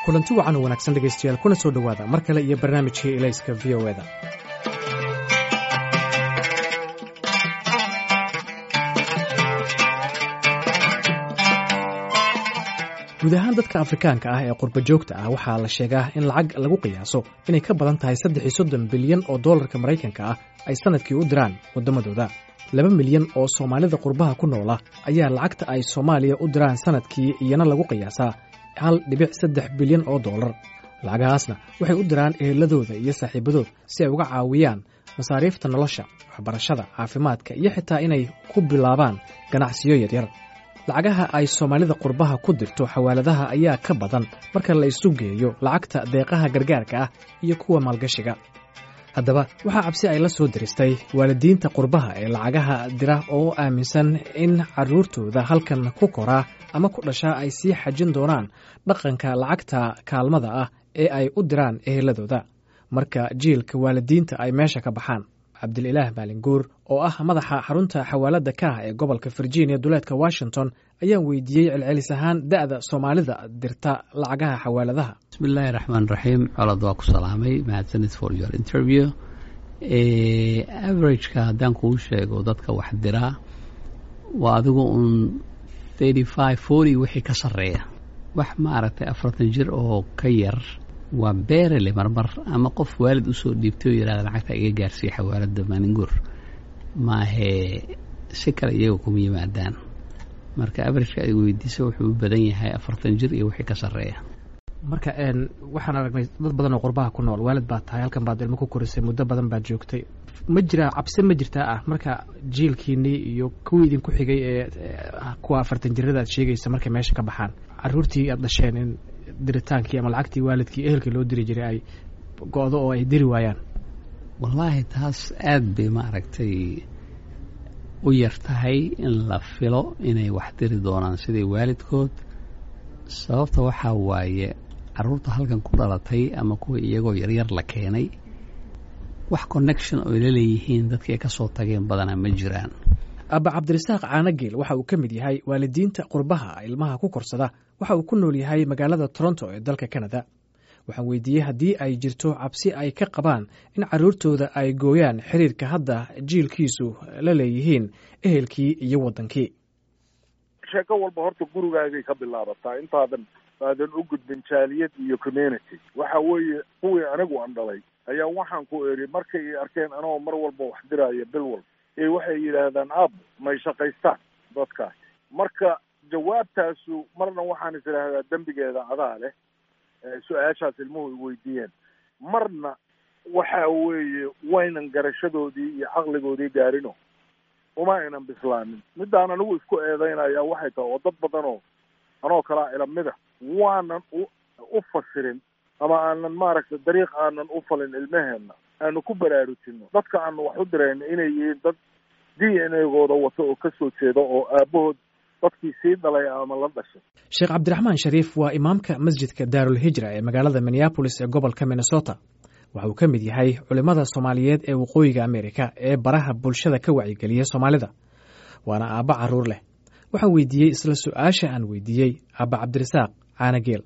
kulanti wacan oo wanaagsan dhegaystayaal kuna soo dhowaada mar kale iyo barnaamijkii elayska v o eda guud ahaan dadka afrikaanka ah ee qurba joogta ah waxaa la sheegaa in lacag lagu qiyaaso inay ka badan tahay saddex iyo soddon bilyan oo dollarka maraykanka ah ay sannadkii u diraan waddamadooda laba milyan oo soomaalida qurbaha ku noola ayaa lacagta ay soomaaliya u diraan sannadkii iyana lagu qiyaasaa hal dhibic saddex bilyan oo dollar lacagahaasna waxay u diraan eheladooda iyo saaxiibadood si ay uga caawiyaan masaariifta nolosha waxbarashada caafimaadka iyo xitaa inay ku bilaabaan ganacsiyo yaryar lacagaha ay soomaalida qurbaha ku dirto xawaaladaha ayaa ka badan marka la isu geeyo lacagta deeqaha gargaarka ah iyo kuwa maalgashiga haddaba waxaa cabsi ay la soo diristay waalidiinta qurbaha ee lacagaha dira oo aaminsan in carruurtooda halkan ku koraa ama ku dhashaa ay sii xajin doonaan dhaqanka lacagta kaalmada ah ee ay u diraan eheladooda marka jiilka waalidiinta ay meesha ka baxaan cabdililaah maalinguur oo ah madaxa xarunta xawaalada ka ah ee gobolka virginia duleedka washington ayaan weydiiyey celcelis ahaan da'da soomaalida dirta lacagaha xawaaladaha bismillaahi raxmaan raxiim colod waa ku salaamay mahadsanid for your interview averageka haddaan kuu sheego dadka wax diraa waa adigu uun thirty five forty wixii ka sarreeya wax maaragtay afartan jir oo ka yar waa beerele marmar ama qof waalid usoo dhiibtay oo yihahda lacagta iga gaarsiiya xawaalada maalinguur maahee si kale iyaga kuma yimaadaan marka averageka ay weydiisa wuxuu u badan yahay afartan jir iyo wixii ka sarreeya marka waxaan aragnay dad badan oo qurbaha ku nool waalid baad tahay halkan baad ilmo ku korisay muddo badan baad joogtay ma jiraa cabsi ma jirtaa ah marka jiilkiinii iyo kuwii idinku xigay ee kuwa afartan jirada aad sheegaysa markay meesha ka baxaan caruurtii aad dhasheen in diritaankii ama lacagtii waalidkii ehelkii loo diri jiray ay go-do oo ay diri waayaan wallaahi taas aad bay maaragtay u yar tahay in la filo inay wax diri doonaan sidai waalidkood sababta waxaa waaye carruurta halkan ku dhalatay ama kuwa iyagoo yaryar la keenay wax connection oy la leeyihiin dadkii ay ka soo tageen badanaa ma jiraan abba cabdirasaaq caanageel waxa uu ka mid yahay waalidiinta qurbaha ilmaha ku korsada waxa uu ku nool yahay magaalada toronto ee dalka canada waxaan weydiiyey haddii ay jirto cabsi ay ka qabaan in carruurtooda ay gooyaan xiriirka hadda jiilkiisu la leeyihiin ehelkii iyo waddankii sheeko walba horta gurigaagay ka bilaabataa intaadan aadan u gudbin jaaliyad iyo community waxa weeye kuwii anigu aan dhalay ayaa waxaan ku eri markay i arkeen anagoo mar walba wax diraya bil walba ee waxay yidhaahdaan aab may shaqaystaan dadkaas marka jawaabtaasu marna waxaan is idhaahdaa dembigeeda adaa leh su-aashaas ilmuhu i weydiiyeen marna waxa weeye waynan garashadoodii iyo caqligoodii gaarino uma aynan bislaanin middaan anigu isku eedeynaya waxay tahay oo dad badan oo anoo kalaa ilamida waanan u fasirin ama aanan maaragtay dariiq aanan u falin ilmaheenna aanu ku baraarujino dadka aanu wax u dirayno inay yihiin dad d n a-gooda wato oo ka soo jeeda oo aabahood dadkii sii dhalay ama la dhashay sheekh cabdiraxmaan shariif waa imaamka masjidka daarul hijra ee magaalada minneabolis ee gobolka minnesota waxa uu ka mid yahay culimmada soomaaliyeed ee waqooyiga amerika ee baraha bulshada ka wacyigeliya soomaalida waana aabba carruur leh waxaan weydiiyey isla su-aasha aan weydiiyey aabba cabdirasaaq caanageel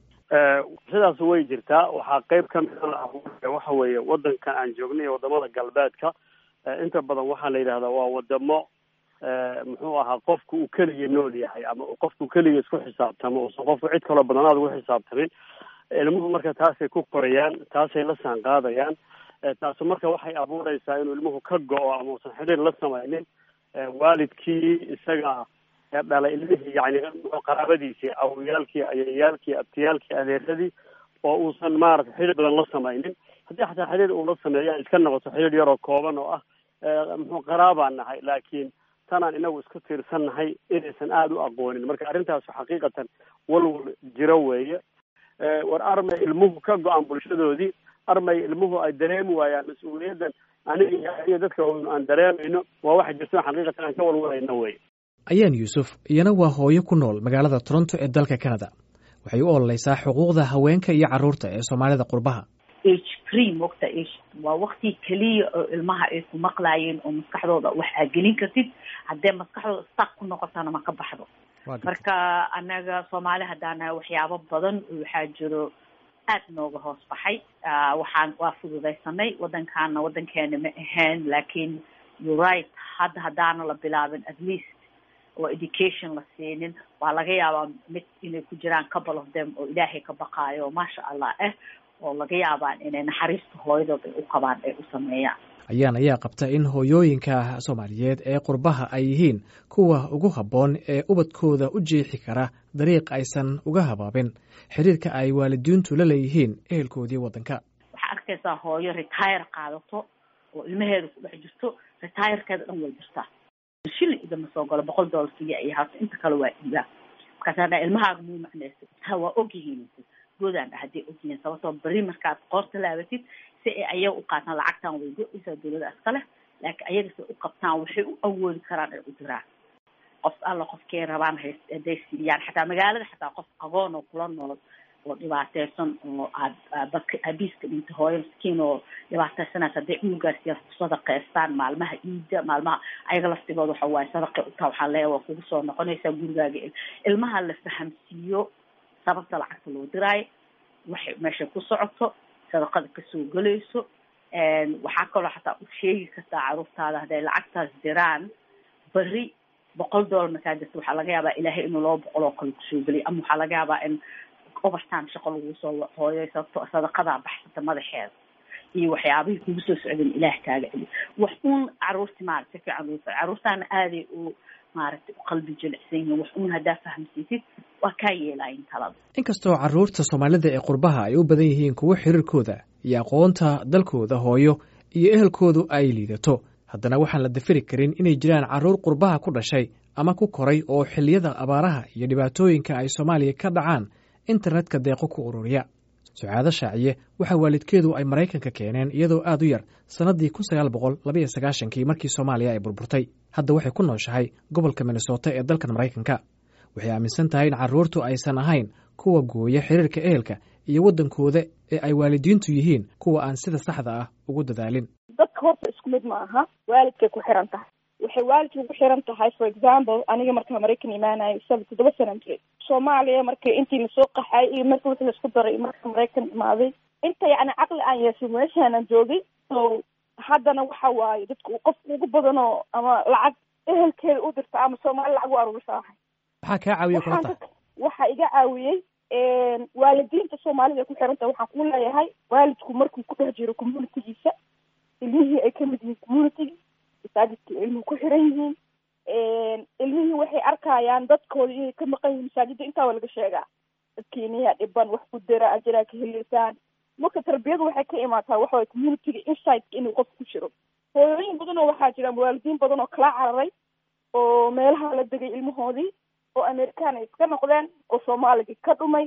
sidaas way jirtaa waxaa qeyb ka mida waxa weeye waddankan aan joognay iyo waddamada galbeedka inta badan waxaa la yidhahdaa waa wadamo muxuu ahaa qofku uu keliya nool yahay ama qofku keliya isku xisaabtamo uusan qofku cid kaloo badanaad ugu xisaabtamin ilmuhu marka taasay ku korayaan taasay la saan qaadayaan taasu marka waxay abuureysaa inuu ilmuhu ka go-o ama uusan xidhiir la samaynin waalidkii isaga dhalay ilmihii yani qaraabadiisii awoyaalkii ayayaalkii abtiyaalkii adeeradii oo uusan maarata xidhiir badan la samaynin haddii xataa xidhiir uu la sameeya iska noqoto xidhiir yaroo kooban oo ah muxuu qaraabaan nahay laakiin tanaan inagu isku tiirsannahay inaysan aada u aqoonin marka arrintaasu xaqiiqatan walwal jiro weeye war armay ilmuhu ka go-aan bulshadoodii armay ilmuhu ay dareemi waayaan mas-uuliyaddan aniga iyo dadka aan dareemayno waa waxa jirto xaqiiqatan aan ka walwalayno wey ayaan yuusuf iyana waa hooyo ku nool magaalada toronto ee dalka canada waxay u ololeysaa xuquuqda haweenka iyo carruurta ee soomaalida qurbaha age free mogta age waa wakti keliya oo ilmaha ay ku maqlaayeen oo maskaxdooda wax aa gelin kartid haddee maskaxdooda stak ku noqotana ma ka baxdo marka annaga soomaali haddaan nahay waxyaabo badan waxaa jiro aad nooga hoos baxay waxaan waa fududaysanay waddankaana waddankeena ma ahayn laakiin you right hadda haddaana la bilaabin at least oo education la siinin waa laga yaabaa mid inay ku jiraan couple of them oo ilaahay ka baqaayo oo maasha allah ah oo laga yaabaan inay naxariista hooyadood ay u qabaan ay u sameeyaan ayaan ayaa qabta in hooyooyinka soomaaliyeed ee qurbaha ay yihiin kuwa ugu habboon ee ubadkooda u jeexi kara dariiq aysan uga habaabin xiriirka ay waalidiintu la leeyihiin ehelkoodii waddanka waxaa arkaysaa hooyo retire qaadato oo ilmaheeda ku dhex jirto retirekeeda dhan way jirtaa shilin idama soo galo boqol dollar keliya ay haato inta kale waa dhiibaa markaasa dha ilmahaaga muu macnaysa ha waa ogyihiin goodaan dha hadday ogyihiin sababtoo beri markaad qoorta laabatid si ay ayaga u qaataan lacagtan way go-aysaa dawlada iska leh laakiin ayaga si u qabtaan waxay u awoodi karaan ay u diraan qof alla qofkay rabaan hay hadday siiyaan xataa magaalada xataa qof aqoon oo kula nool oo dhibaateysan oo aad dadka aabiiska dhinta hooyo miskiin oo dhibaateysanaysa hadday cunugaasiya sadaqeystaan maalmaha iida maalmaha ayaga laftigooda waxa waaye sadaqay utaa waxaa leeya waa kugu soo noqonaysaa gurigaaga ilmaha la fahamsiiyo sababta lacagta loo diraayo waxay meeshay ku socoto sadaqada kasoo gelayso waxaa kaloo xataa u sheegi kartaa caruurtaada hadday lacagtaas diraan beri boqol dollar markaa jirta waxaa laga yaabaa ilaahay inuu laba boqol oo kale kusoo geliyo ama waxaa laga yaabaa in overtime shaqo lagu soo hooyo sababto sadaqadaa baxsata madaxeeda iyo waxyaabihii kugu soo socdeen ilaah kaaga celi wax uun caruurti maarata si fiican loo caruurtaana aaday u maaragtay u qalbi jilicsan yihiin wax uun haddaa fahamsiisid waa kaa yeelaayin talada inkastoo carruurta soomaalida ee qurbaha ay u badan yihiin kuwo xiriirkooda iyo aqoonta dalkooda hooyo iyo ehelkoodu ay liidato haddana waxaan la dafiri karin inay jiraan carruur qurbaha ku dhashay ama ku koray oo xilliyada abaaraha iyo dhibaatooyinka ay soomaaliya ka dhacaan internetka deeqo ku ururiya sucaado shaaciye waxaa waalidkeedu ay maraykanka keeneen iyadoo aad u yar sannaddii kun sagaal boqol labaiyo sagaashankii markii soomaaliya ay burburtay hadda waxay ku nooshahay gobolka minnesota ee dalkan maraykanka waxay aaminsan tahay in carruurtu aysan ahayn kuwa gooya xiriirka ehelka iyo waddankooda ee ay waalidiintu yihiin kuwa aan sida saxda ah ugu dadaalin dadka horta isku mid ma aha waalidkay ku xiran tahay waxay waalidka ku xiran tahay for example aniga markaa maraykan imaanayo saba toddoba sanan jiray soomaaliya markay intii lasoo qaxay iyo marka wixii laisku daray marka maraykan imaaday inta yacni caqli aan yeeshay meeshaanan joogay so haddana waxa waaye dadka qofka ugu badanoo ama lacag ehelkeeda u dirta ama soomaali lacag u aruurisa ahay maxaa kaa caawiya kula tahay waxaa iga caawiyey waalidiinta soomaalida ku xiran tahay waxaan ku leeyahay waalidku markuu ku dhex jiro communitygiisa ilmihii ay kamid yihiin communitygii masaajidka ilmuhu ku xiran yihiin ilmihii waxay arkayaan dadkooda inay ka maqan yihiin masaajidda intaa waa laga sheegaa dadkiiniyaa dhiban wax ku dara ajiraa ka heleysaan marka tarbiyadu waxay ka imaataa waxaway communityga insightka inuu qof ku jiro hooyooyin badan oo waxaa jira waalidiin badan oo kala cararay oo meelaha la degay ilmahoodii oo amerikaan ay iska noqdeen oo soomaaligii ka dhumay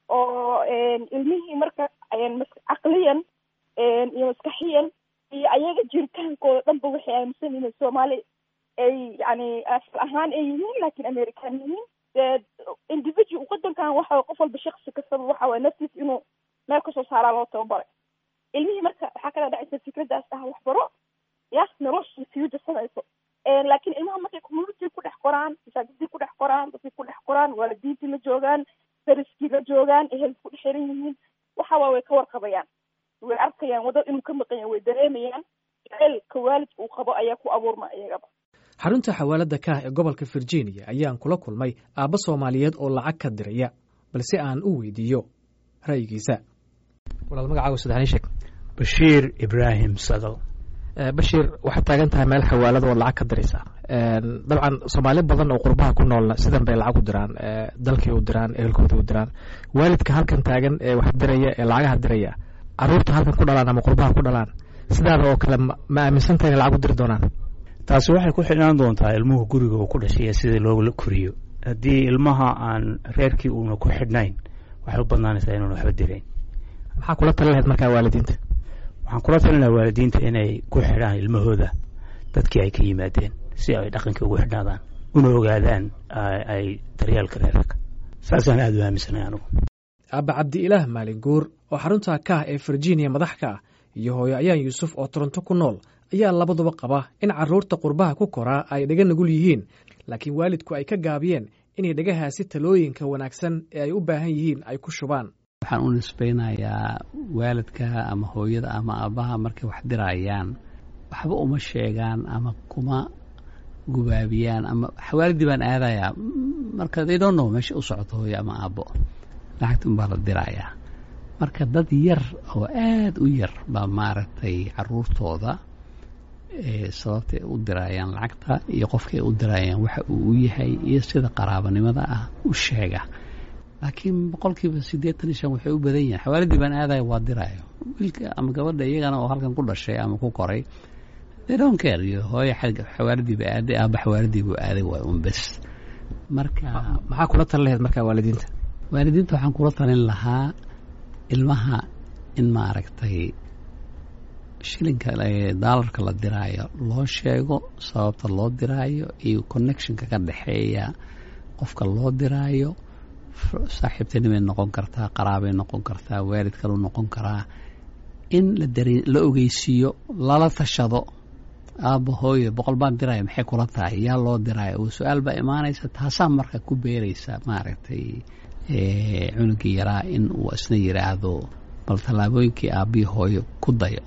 oo ilmihii marka caqliyan iyo maskaxiyan iyo ayaga jiritaankooda dhanba waxay aaminsan yihiin soomaali ay yani asal ahaan ay yihiin laakiin american yihiin dee individual wadankan waxa qof walba shaksi kastaba waxa waye naftiis inuu meel kasoo saaraa loo tababaray ilmihii marka waxaa kala dhacaysa fikraddaas ah waxbaro ya nolosha future sanayso laakiin ilmaha markay community ku dhex qoraan masaajidii ku dhex qoraan dadkii ku dhex qoraan waalidiintii la joogaan dariskii la joogaan ehelka ku dhex xiran yihiin waxa waa way ka warqabayaan way arkayaan wadad inuu ka maqan yahay way dareemayaan jaceylka waalidka uu qabo ayaa ku abuurma iyagaba xarunta xawaalada kaah ee gobolka virginia ayaan kula kulmay aabba soomaaliyeed oo lacag ka diraya balse aan u weydiiyo ra'yigiisa walaal magacaaga saddexni sheeg bashiir ibraahim sadal bashiir waxaad taagan tahay meel xawaalada oo lacag ka diraysa dabcan soomaali badan oo qurbaha ku noolna sidan bay lacag u diraan dalkii u diraan ehelkooda u diraan waalidka halkan taagan ee wax diraya ee lacagaha diraya caruurta halkan ku dhalaan ama qurbaha ku dhalaan sidaada oo kale ma aaminsantaha inay lacag u diri doonaan taasi waxay ku xidhnaan doontaa ilmuhu guriga uu ku dhashay iyo sidii loola koriyo haddii ilmaha aan reerkii uuna ku xidhnayn waxay u badnaanaysaa inuuna waxba dirayn maxaa kula tali lahayd markaa waalidiinta waxaan kula talinaha waalidiinta inay ku xidhaan ilmahooda dadkii ay ka yimaadeen si ay dhaqankii ugu xidhnaadaan una ogaadaan ay daryaalka reerka saasaan aada u aaminsanay anugu aabba cabdi ilaah maalin guur oo xarunta kaah ee virginia madax ka ah iyo hooyo ayaan yuusuf oo toronto ku nool ayaa labaduba qaba in carruurta qurbaha ku koraa ay dhaga nugul yihiin laakiin waalidku ay ka gaabiyeen inay dhagahaasi talooyinka wanaagsan ee ay u baahan yihiin ay ku shubaan waxaan u nisbaynayaa waalidka ama hooyada ama aabbaha markay wax dirayaan waxba uma sheegaan ama kuma gubaabiyaan ama xawaalidii baan aadayaa marka they don't know meesha u socoto hooyo ama aabbo lacagta unbaa la dirayaa marka dad yar oo aada u yar baa maaragtay caruurtooda sababtay u dirayaan lacagta iyo qofkay u dirayaan waxa uu u yahay iyo sida qaraabanimada ah u sheega laakiin boqolkiiba siddeetan iyo shan waxay u badan yihin xawaalidii baan aadaya waa diraayo wiilka ama gabadha iyagana oo halkan ku dhashay ama ku koray they don't care iyo hooyo xawaalidiiba aaday aaba xawaalidiibu aaday waa un bes marka maxaa kula talin lahayd markaa waalidiinta waalidiinta waxaan kula talin lahaa ilmaha in maaragtay shilinka daalarka la diraayo loo sheego sababta loo diraayo iyo connectionka ka dhexeeya qofka loo diraayo saaxiibtinimay noqon kartaa qaraabay noqon kartaa waalid kalu noqon karaa in la dare la ogeysiiyo lala tashado aabba hooyo boqol baan diraya maxay kula tahay yaa loo diraayo oo su-aal baa imaanaysa taasaa marka ku beeraysa maaragtay cunugii yaraa in uu isna yidhaahdo bal tallaabooyinkii aabbihii hooyo ku dayo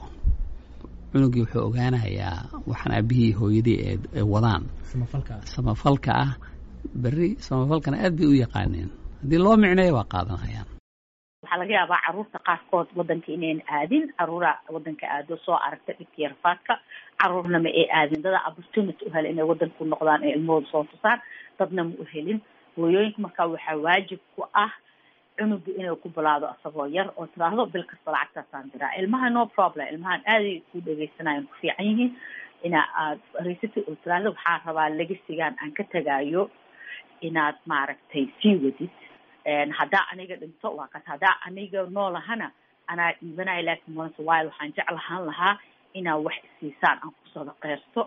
cunugii wuxuu ogaanayaa waxaan aabbihii hooyadii ee wadaan samafalka ah berri samafalkana aad bay u yaqaaneen haddii loo micneeyo waa qaadanayaan waxaa laga yaabaa caruurta qaarkood wadanka inayn aadin caruura wadanka aado soo aragta dhibkii rafaadka caruurna ma ay aadin dada opportunity uhela inay wadanka ku noqdaan ee ilmahooda soo tusaan dadna ma u helin hooyooyinka markaa waxaa waajib ku ah cunuga inay ku bilaado asagoo yar oo tiraahdo bil kasta lacagtaasaan diraa ilmaha no problem ilmahan aaday ku dhegeysanayan ku fiican yihiin ina aad fariisati oo tiraahdo waxaa rabaa legasigaan aan ka tagaayo inaad maaragtay sii wadid haddaa aniga dhinto waa kas haddaa aniga noolahana anaa dhiibanaya laakin once while waxaan jeclahaan lahaa inaad wax isiisaan aan ku sadaqeysto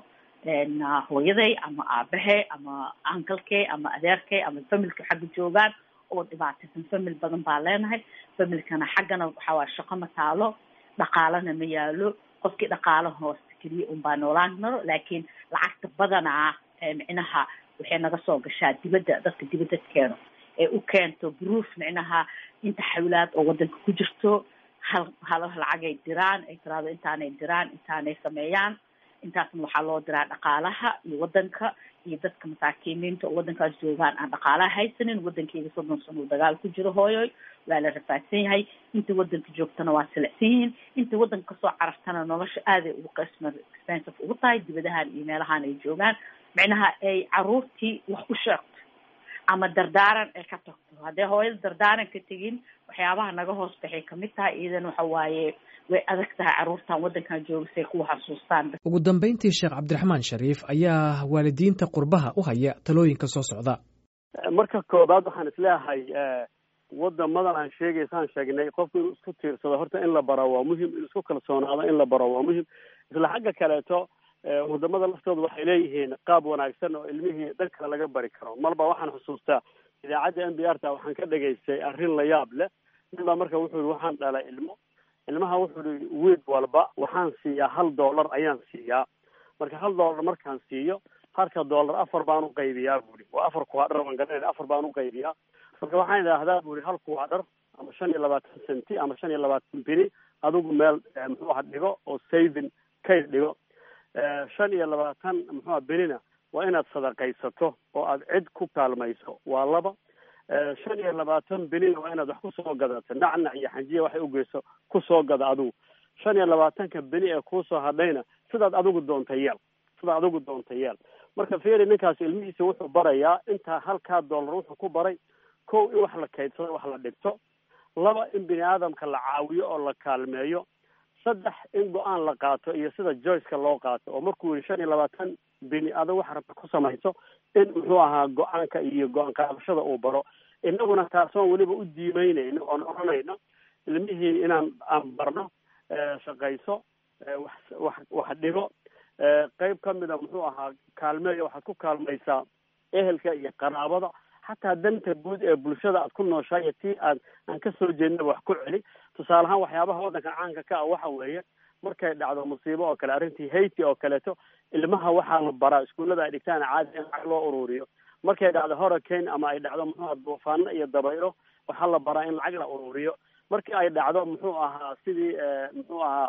hooyaday ama aabahe ama ankalkey ama adeerkey ama familka xagga joogaan oo dhibaataysan famil badan baa leenahay familkana xaggana waxaa waay shaqo ma taalo dhaqaalana ma yaalo qofkii dhaqaalo hoosta keliya un baa noolaan karo laakiin lacagta badanaa micnaha waxay naga soo gashaa dibadda dadka dibadda keeno ee u keento proof micnaha inta xawlaad oo wadanka ku jirto hal hal lacagay diraan ay tiraado intaanay diraan intaanay sameeyaan intaasna waxaa loo diraa dhaqaalaha iyo wadanka iyo dadka masaakiiniinta oo wadankaas joogaan aan dhaqaalaha haysanin wadankeyga soddon sano uu dagaal ku jiro hooyoy waa la rafaadsan yahay inta wadanka joogtana waa silicsan yihiin inta wadanka kasoo carartana nolosha aaday ugu qisma expensive ugu tahay dibadahan iyo meelahan ay joogaan micnaha ay caruurtii wax u sheegto ama dardaaran ay ka tagto haddee hooyada dardaaran ka tegin waxyaabaha naga hoos baxay kamid tahay iidan waxa waaye way adag tahay caruurtan waddankan jooga say kuwa xasuustaan ugu dambayntii sheekh cabdiraxmaan shariif ayaa waalidiinta qurbaha u haya talooyinka soo socda marka koobaad waxaan isleeyahay wadamadan aan sheegaysaan sheegnay qofku inuu isku tiirsado horta in la baro waa muhim inuu isku kalsoonaado in la baro waa muhim isla xagga kaleeto wadamada laftooda waxay leeyihiin qaab wanaagsan oo ilmihii dhan kale laga bari karo marba waxaan xusuustaa idaacadda n b r ta waxaan ka dhegaystay arrin la yaab leh nin baa marka wuxuu yihi waxaan dhalay ilmo ilmaha wuxuu yihi wiid walba waxaan siiyaa hal dollar ayaan siiyaa marka hal dollar markaan siiyo halka dollar afar baan u qaybiyaa buuri waa afar kuwaadhar waan garanayna afar baan u qaybiyaa marka waxaan idhaahdaa buuri hal kuwaadhar ama shan iyo labaatan centi ama shan iyo labaatan bini adigu meel muxuu aha dhigo oo saving kayd dhigo shan iyo labaatan muxuuha benina waa inaad sadaqaysato oo aad cid ku kaalmayso waa laba shan iyo labaatan benina waa inaad wax kusoo gadato nacnac iyo xanjiya waxay ugeyso kusoo gada adigu shan iyo labaatanka beni ee kuusoo hadhayna sidaad adigu doonta yeel sidaad adigu doonta yeel marka fiiri ninkaas ilmihiisa wuxuu barayaa intaa halkaa dollar wuxuu ku baray kow in wax la kaydsado wax la dhigto laba in bini aadamka la caawiyo oo la kaalmeeyo saddex in go-aan la qaato iyo sida joyceka loo qaato oo markuu yihi shan iyo labaatan bini adag waxa rabta ku samayso in muxuu ahaa go-aanka iyo go-aan qaadashada uu baro inaguna taasoon weliba u diimeynayno oon oranayno ilmihii inaan aan barno shaqayso wax wax wax dhigo qeyb kamida muxuu ahaa kaalmeeya waxaad ku kaalmaysaa ehelka iyo qaraabada xataa danta guud ee bulshada aad ku nooshahay iyo tii aad aan kasoo jeednaba wax ku celi tusaale ahaan waxyaabaha waddankan caanka ka ah waxa weeye markay dhacdo musiibo oo kale arrintii haiti oo kaleeto ilmaha waxaa la baraa iskuullada ay dhigtaan caadi in lacag loo ururiyo markay dhacdo hurricane ama ay dhacdo muxuu aha duufaano iyo dabaylo waxaa la baraa in lacag la ururiyo markii ay dhacdo muxuu ahaa sidii muxuu ahaa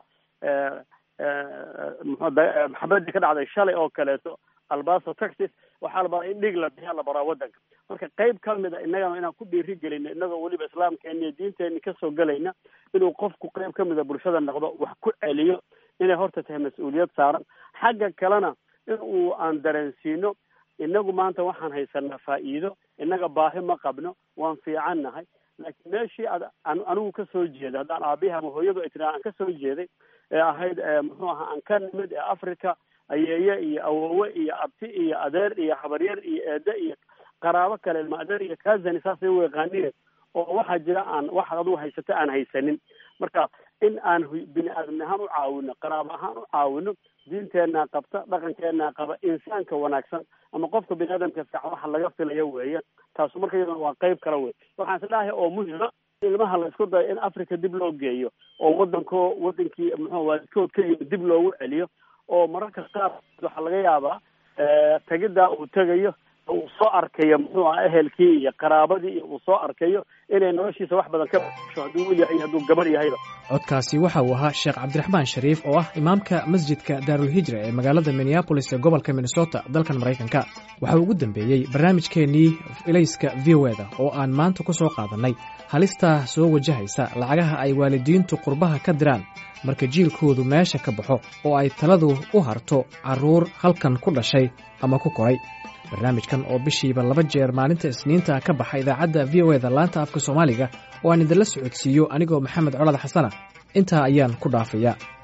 maxabadii ka dhacday shalay oo kaleeto albaso texas waxaa la baraa in dhig la bixiya la baraa waddanka marka qayb ka mida innagana inaan ku dhiiri gelino innagoo weliba islaamkeena iyo diinteeni kasoo gelayna inuu qofku qayb ka mida bulshada noqdo wax ku celiyo inay horta tahay mas-uuliyad saaran xagga kalena in uu aan dareensiino inagu maanta waxaan haysanaa faa'iido innaga baahi ma qabno waan fiican nahay laakiin meeshii ad anigu kasoo jeeday haddaan aabihi ama hooyadu ay tiraa aan kasoo jeeday ee ahayd muxuu ahaa aan ka nimid ee africa ayeeye iyo awowe iyo abti iyo adeer iyo habaryar iyo eede iyo qaraabo kale ilma adeer iyo kazani saasay u yaqaanine oo waxaa jira aan waxaad adigu haysata aan haysanin marka in aan bini aadamni ahaan u caawino qaraabo ahaan u caawino diinteenaa qabta dhaqankeenaa qaba insaanka wanaagsan ama qofka bini aadamka fiican waxa laga filayo weeye taasu marka iyaduna waa qayb kala wey waxaan isdhahay oo muhima ilmaha la isku dayo in africa dib loo geeyo oo waddanko waddankii muxuu waalidkood ka yimid dib loogu celiyo oo mararka qaar waxaa laga yaabaa tegiddaa uu tegayo uu soo arkayo muxuu aha ehelkii iyo qaraabadii iyo uu soo arkayo inay noloshiisa wax badan ka basho hadduu wiil yahay hadduu gabar yahayba codkaasi waxa uu ahaa sheekh cabdiraxmaan shariif oo ah imaamka masjidka daarulhijra ee magaalada minneabolis ee gobolka minnesota dalkan maraykanka waxa uu ugu dambeeyey barnaamijkeennii ilayska v o eda oo aan maanta ku soo qaadannay halistaa soo wajahaysa lacagaha ay waalidiintu qurbaha ka diraan marka jiilkoodu meesha ka baxo oo ay taladu u harto carruur halkan ku dhashay ama ku koray barnaamijkan oo bishiiba laba jeer maalinta isniinta ka baxa idaacadda v o eda laanta afka soomaaliga oo aan idinla socodsiiyo anigoo maxamed colad xasana intaa ayaan ku dhaafayaa